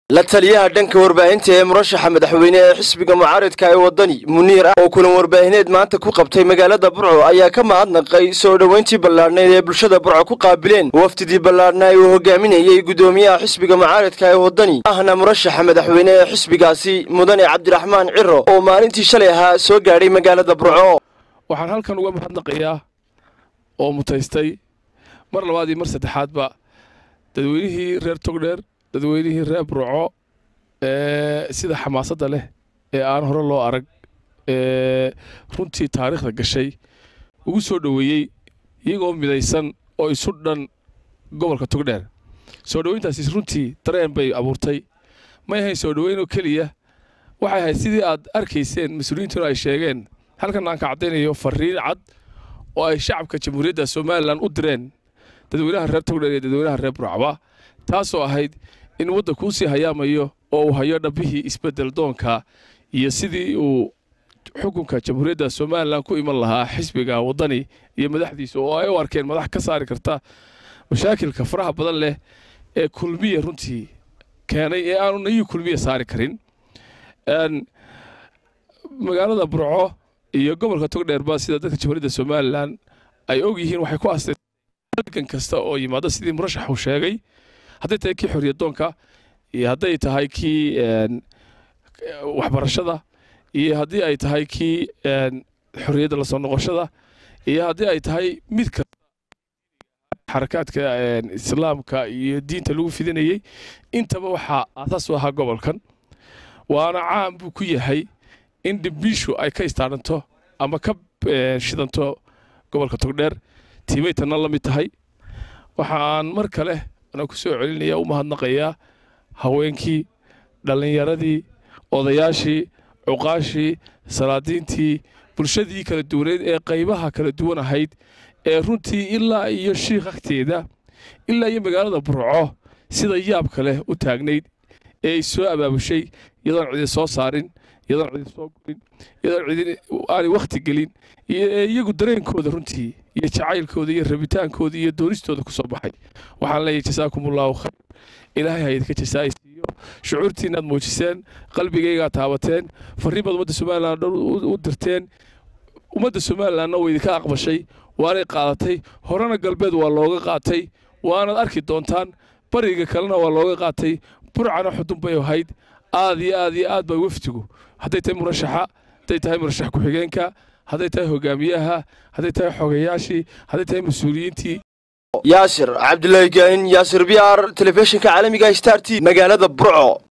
la taliyaha dhanka warbaahinta ee murashaxa madaxweyne ee xisbiga mucaaridka ee waddani muniir ah oo kulan warbaahineed maanta ku qabtay magaalada burco ayaa ka mahadnaqay soo dhoweyntii ballaadhnayd ee bulshada burco ku qaabileen wafdidii ballaadhnaa uu hogaaminayey guddoomiyaha xisbiga mucaaridka ee waddani ahna murashaxa madaxweyne ee xisbigaasi mudane cabdiraxmaan ciro oo maalintii shalay ahaa soo gaadhay magaalada burco waxaan halkan uga mahadnaqayaa oo mutaystay mar labaad iyo mar saddexaadba dadweynihii reer togdheer dadweynihii reer burco ee sida xamaasadda leh ee aan hore loo arag ee runtii taariikhda gashay ugu soo dhoweeyey iyagoo midaysan oo isu dhan gobolka togdheer soo dhoweyntaasi runtii dareen bay abuurtay may ahayn soo dhoweyn oo keliya waxay ahayd sidii aad arkayseen mas-uuliyiintuna ay sheegeen halkan aan ka caddaynayo fariin cad oo ay shacabka jamhuuriyadda somalilan u direen dadweynaha reer togdheer iyo dadweynaha reer burcba taasoo ahayd in waddankuu sii hayaamayo oo uu hayo dhabbihii isbeddel doonka iyo sidii uu xukunka jamhuuriyadda somalilan ku iman lahaa xisbiga waddani iyo madaxdiisa oo ay u arkeen madax ka saari karta mashaakilka faraha badan leh ee kulmiya runtii keenay ee aanu nayii kulmiya saari karin magaalada burco iyo gobolka togdheerba sida dadka jamhuuriyadda somalilan ay og yihiin waxay ku aasteen halgan kasta oo yimaada sidii murashaxu sheegay hadday tahay kii xorriyadoonka iyo hadday tahay kii waxbarashada iyo haddii ay tahay kii xorriyadda lasoo noqoshada iyo haddii ay tahay mid kasta xarakaadka islaamka iyo diinta lagu fidinayey intaba waxaa aasaas u ahaa gobolkan waana caan buu ku yahay in dhimbiishu ay ka istaaranto ama ka shidanto gobolka togdheer tiimay tanna la mid tahay waxaan mar kale ana ku soo celinaya u mahadnaqayaa haweenkii dhallinyaradii odayaashii cuqaashii salaadiintii bulshadii kala duwaneed ee qaybaha kala duwan ahayd ee runtii ilaa iyo shiikh agteeda ilaa iyo magaalada burco sida yaabka leh u taagnayd ee ay soo abaabushay iyadoon cidi soo saarin iyadoon cidi soo gurin iyadoon cidi aanay wakhti gelin ee iyagu dareenkooda runtii iyo jacaylkooda iyo rabitaankooda iyo doonistooda ku soo baxay waxaan leeyahay jasaakumullahu khayr ilaahay ha idinka jasaaysiiyo shucuurtiinaad muujiseen qalbigaygaa taabateen farriin baad ummadda somalilan dhan u dirteen ummadda somalilanna way idinka aqbashay waanay qaadatay horena galbeed waa looga qaatay waanaad arki doontaan bariga kalena waa looga qaatay burcana xudun bay ahayd aad iyo aad iyo aad baa wafdigu hadday tahay murashaxa hadday tahay murashax ku-xigeenka hadday tahay hogaamiyaha hadday tahay xogayaashii hadday tahay mas-uuliyiintii yaasir cabdulaahi gaanin yaasir b r telefishinka caalamiga star t magaalada burco